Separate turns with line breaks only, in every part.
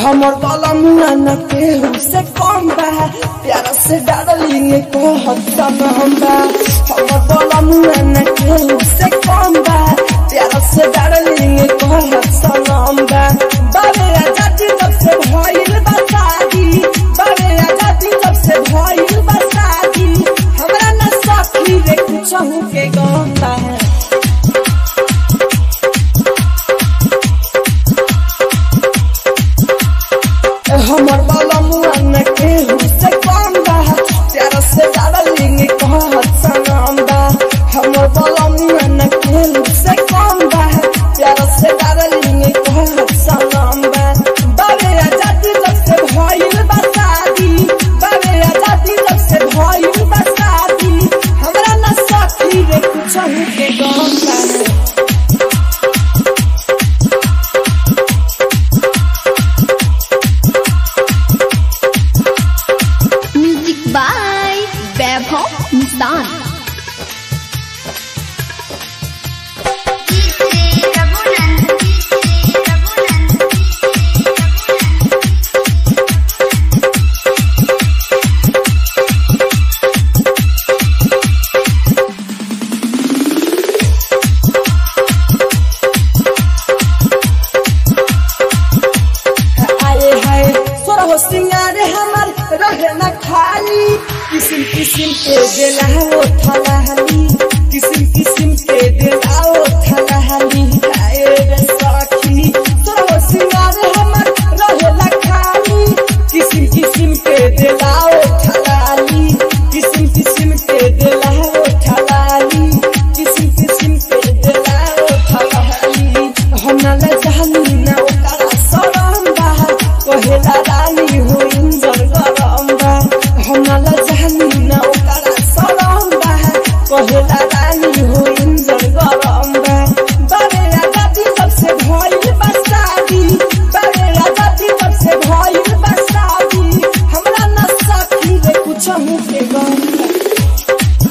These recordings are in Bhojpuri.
हमर वाला मुआ न केहू से कम बा प्यारा से डालिंग को हसन हम बा हमर वाला मुआ न केहू से कम बा प्यारा से डालिंग को हसन हम बा बाबे आजादी तब से भइल बा शादी बाबे आजादी तब से भइल बा शादी हमरा न सखी रे कुछ के गंदा है हमर बाला मुआ न केहू से कम बा प्यारा से डालिंग कहत सनम बा हमर बाला मुआ न केहू से कम बा प्यारा से डालिंग कहत सनम बा बाबे आजादी तब से भइल बा शादी बाबे आजादी तब से भइल बा शादी हमरा न सखी रे कुछ के गम बा
म्यूजिक बाय वैभव मुस्तान
आए हाय तोरा हो सिंगार हमर रहे न खाली किसिम किसिम के देला हो थलाहली किसिम किसिम के देला हो थलाहली आए रे सखी तोरा हो सिंगार हमर रहे न खाली किसिम किसिम के देला हो थलाली किसिम किसिम के देला हो थलाली किसिम किसिम के देला हो थलाली हम न ले जानी ना ओकरा सरम बा कहेला रानी हो इंजर गरम बा हम न ले जानी ना ओकरा सरम बा कहेला रानी हो इंजर गरम बा बारे आजादी तब से भइल बा शादी बारे आजादी तब से भइल बा शादी हमरा न सखी रे कुछ के गम बा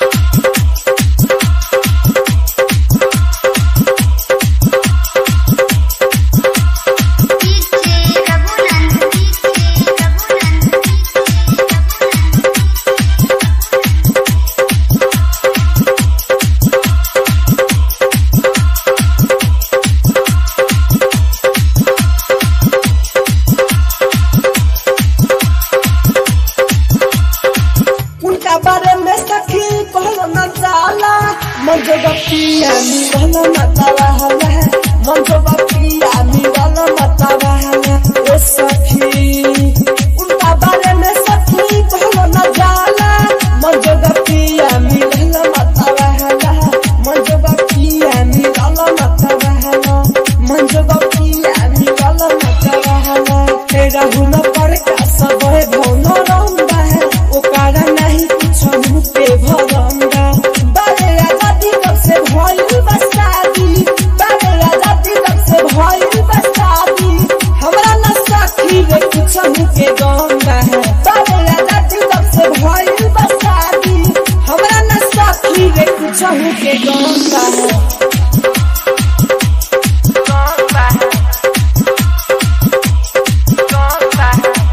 उनका बारे में सखी कहलो न जाला मन जो बपिया मिलल मता रहला मन जो बपिया मिलल मता रहला ओ सखी उनका बारे में सखी कहलो न जाला मन जो बपिया मिलल मता रहला मन जो बपिया मिलल मता रहला मन जो बपिया मिलल मता रहला तेरा हुन पर का सब भौन रंगा है ओकारा नहीं कुछ मुँह पे भरंगा बारे आजादी तब से भइल बा शादी बारे आजादी तब से भइल बा शादी हमरा न सखी रे कुछ मुँह के गंगा है बारे आजादी तब से भइल बा शादी हमरा न सखी रे कुछ मुँह के गंगा है गंगा है गंगा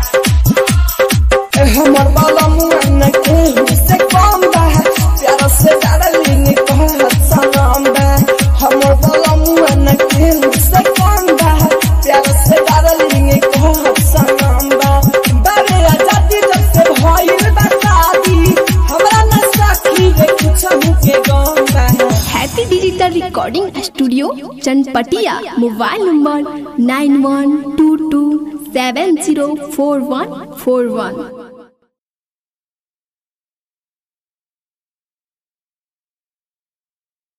है हमर बाला मुआ न केहू से कम बा प्यारा से डालिंग कहत सनम बा हमर बाला मुआ न केहू से कम बा प्यारा से डालिंग कहत सनम बा बारे आजादी जब से भइल बा शादी हमरा न सखी रे कुछ के गम बा
happy digital recording studio Chanpatia mobile number nine one two two seven zero four one four वन